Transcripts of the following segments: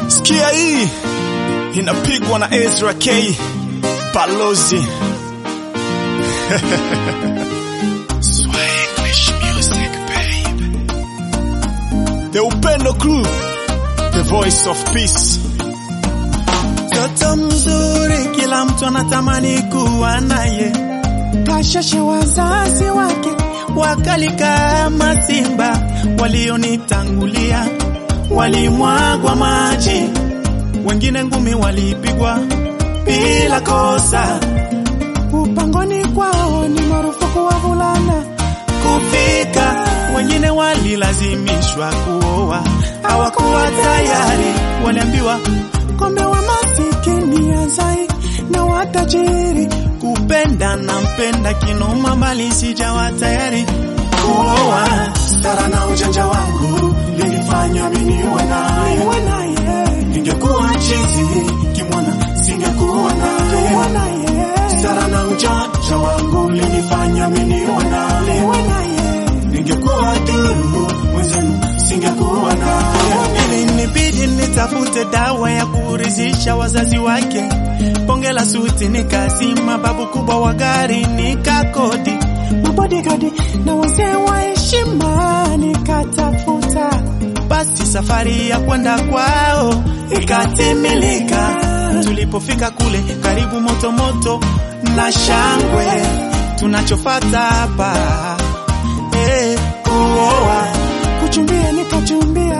Sikia hii inapigwa na Ezra K Balozi Swanglish music babe. The Upendo Crew The voice of peace Mtoto mzuri kila mtu anatamani kuwa naye, kashashe wazazi wake wakali kama simba, walionitangulia walimwagwa maji, wengine ngumi walipigwa bila kosa. Upangoni kwao ni marufuku wavulana kufika, wengine walilazimishwa kuoa, hawakuwa tayari, waliambiwa kombe wa masikini azai na watajiri kupenda na mpenda kinoma, bali sijawa tayari kuoa. Stara na ujanja wangu linifanya mimi niwe naye, ningekuwa chizi kimwana singekuwa naye. Stara na ujanja wangu linifanya mimi niwe naye, ningekuwa duru mwenzenu singekuwa naye. Ilinibidi nitafute dawa ya kuridhisha wazazi wake, bonge la suti nikazima, babu kubwa wa gari nikakodi, mabodigadi na wazee wa heshima nikatafuta. Basi safari ya kwenda kwao ikatimilika. Tulipofika kule karibu moto moto na shangwe, tunachofata hapa eh, kuoa, kuchumbia nikachumbia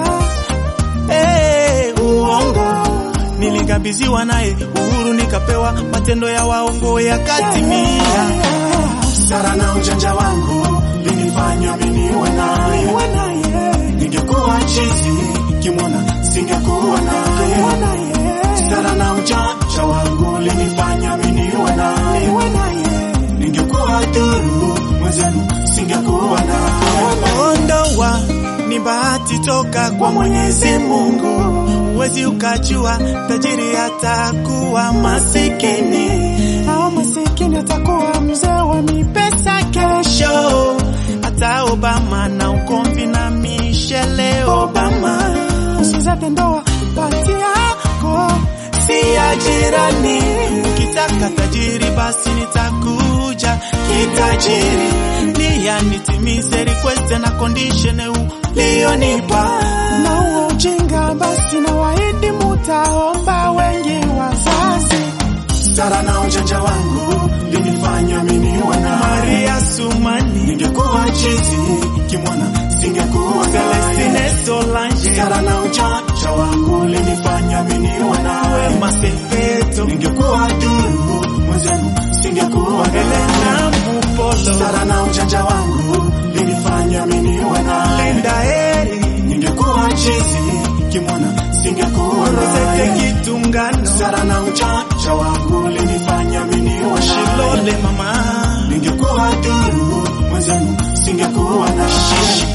Eh, uongo nilikabidhiwa naye uhuru nikapewa matendo ya waongo yakatimia. Stara na ujanja wangu linifanya mimi niwe naye, ningekuwa chizi kimwana singekuwa naye. Stara na ujanja wangu linifanya mimi niwe naye, ningekuwa duru mwenzenu singekuwa naye. Ondoa ni bahati toka kwa Mwenyezi Mungu, huwezi ukajua tajiri atakuwa masikini au masikini atakuwa mzee wa mipesa kesho. Hata Obama na ukomvi na Michelle Obama, usizate ndoa pati yako si ya jirani. Ukitaka tajiri basi nitakuja kitajiri, nia nitimize request na condition ulionipa. Na huo ujinga basi na waidi mutaomba wengi wazazi. Stara na ujanja wangu linifanya mimi niwe naye, Maria Sumani, ningekuwa chizi kimwana singekuwa naye. Celestine Solange, Stara na ujanja wangu linifanya mimi niwe naye, Wema Sepeto, ningekuwa duru mwenzenu singekuwa naye. Elena Mupolo, Stara na ujanja wangu linifanya mimi niwe naye, Linda Eri, ningekuwa chizi kimwana singekuwa Rosette naye. Kitungano, Stara na ujanja wangu linifanya mimi niwe naye, Shilole Mama, ningekuwa duru mwenzenu singekuwa naye.